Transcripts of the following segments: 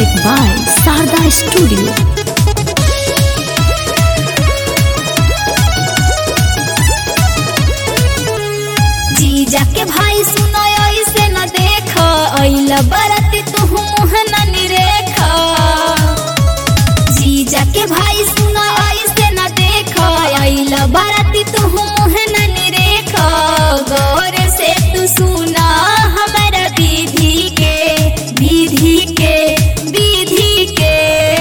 Music by Sarda Studio. जीजा के भाई सुनो ऐसे न देख अइला बरत तू मुँह न निरेख जीजा के भाई सुनो ऐसे न देख अइला बरत तू मुँह न निरेख गौर से तू सुना हमारा विधि के विधि के विधि के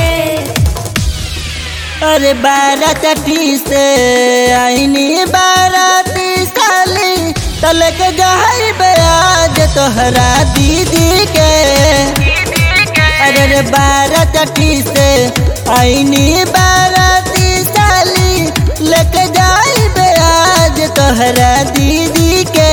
अरे बारह चटी से आईनी बाराती साली तलक जहर बयाज तोहरा दीदी के अरे रे बारह चटी से आईनी बाराती साली लक जाई बयाज तोहरा दीदी के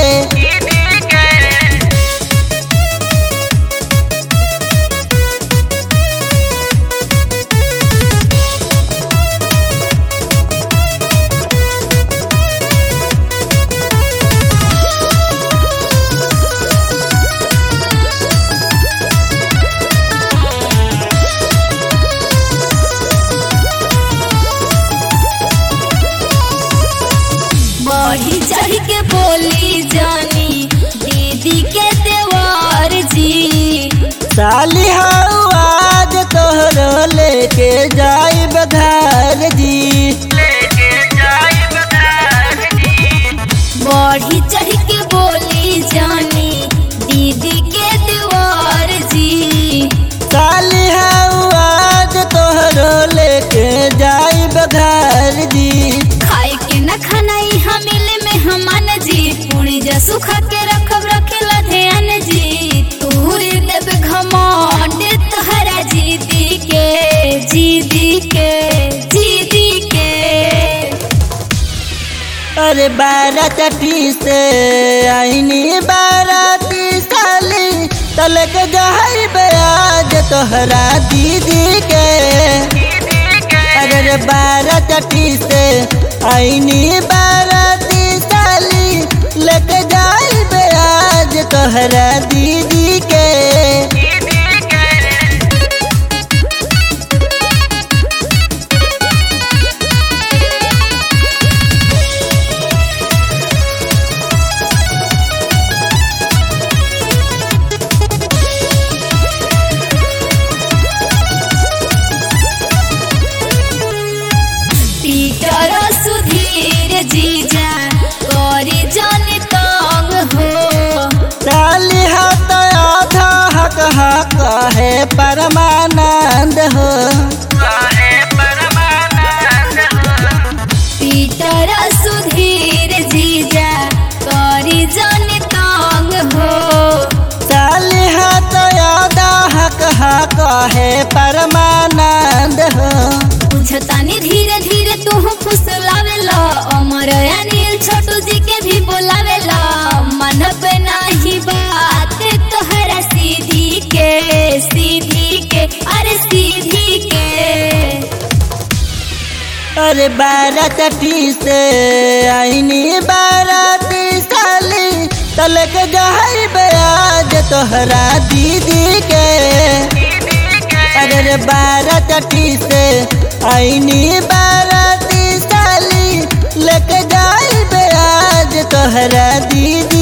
बढ़ी चढ़ के बोली जानी दीदी के देवर जी साली हऊ आज तोहरो लेके जाई बघार जी बढ़ी चढ़ के बोली जानी दीदी के देवर जी साली हऊ आज तोहरो लेके जाई बघार जी खाए के न खानाई हमिले में हमान जी पूरी जा सुखा के रखब रखेला ध्यान जी तूरे देव घमंड तोहरा जीदी के जीदी के जीदी के अरे बारह चटी से आईनी बाराती साली तलक जहर बयाज तोहरा दीदी के अरे रे बारह चटी से आईनी बाराती साली लक जाई बयाज तोहरा दीदी के पीटर सुधीर जीजा करी जन तंग हो साली हाथ आधा हक हक है परमानंद हो पीटर सुधीर जीजा करी जन तंग हो साली हाथ आधा हक हक है परमानंद हो बुझतानी धीरे धीरे तू फुसलावेला अमर अनिल छोटू जी के भी बोलावेला मन पे नाही बात तोहरा सीधी के सीधी के अरे सीधी के अरे बारह चटी से आईनी बाराती साली तलक जहर बयाज तोहरा दीदी के अरे रे बारह चटी से आईनी बाराती साली लक जाई बयाज तोहरा दीदी